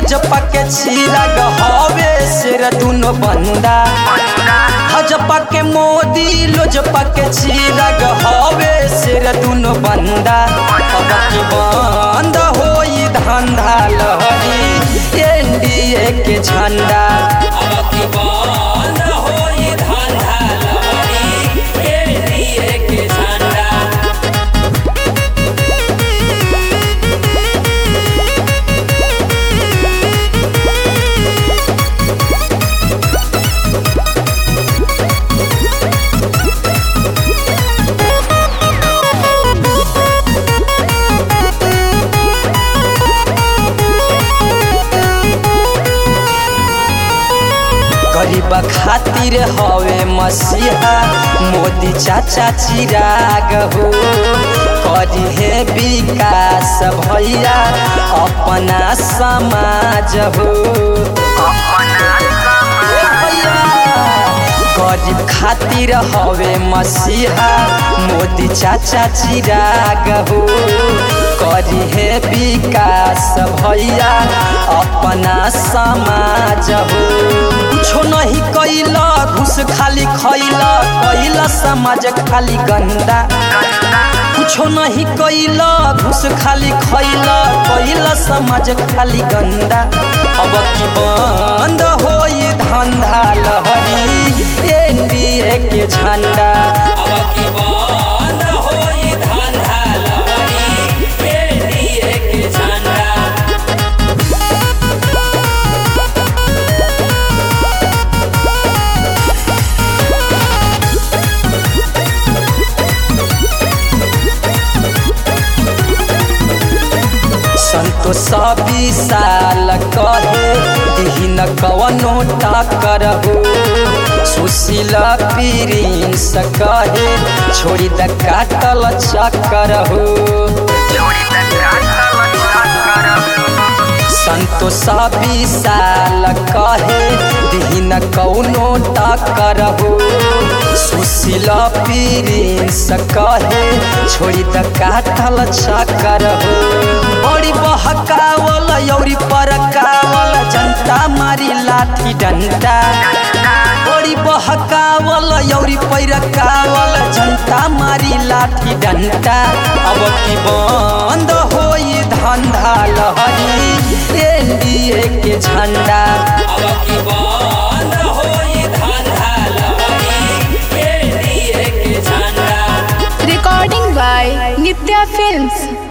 लोजपा के चिराग हवे शेर दुनो बंदा भाजपा के मोदी लोजपा के चिराग हवे शेर दुनो बंदा अब की बंद होई धंधा लहरी एनडीए के झंडा अब की बंद होई धंधा लहरी एनडीए के झंडा गरीब खातिर हवे मसीहा मोदी चाचा चिराग हो करी है विकास भैया अपना समाज हो गरीब खातिर हवे मसीहा मोदी चाचा चिराग हो करी है विकास भैया अपना समाज हो कुछो नहीं कैला घुस खाली खैला कैला समाज खाली गंदा कुछो नहीं कैला घुस खाली खैला कैला समाज खाली गंदा अब की बंद होई धंधा लहरी एनडीए के झंडा अब की बंद होई धंधा लहरी एनडीए के झंडा संतोष विशाल कहे दिहिन कवनो टाकर हो सुशील प्रिंस कहे छोड़ी द काटल चक्कर हो संतोष विशाल कहे दिहिन कौनो टाकर हो सुशील प्रिंस कहे छोड़ी द काटल चक्कर हो बड़ी बहकावल यौरी परकावल जनता मारी लाठी डंडा बड़ी बहकावल यौरी पैरकावल जनता मारी लाठी डंडा अब की बंद होई धंधा लहरी एनडीए के झंडा अब की बंद होई धंधा लहरी एनडीए के झंडा Recording by Nitya Films.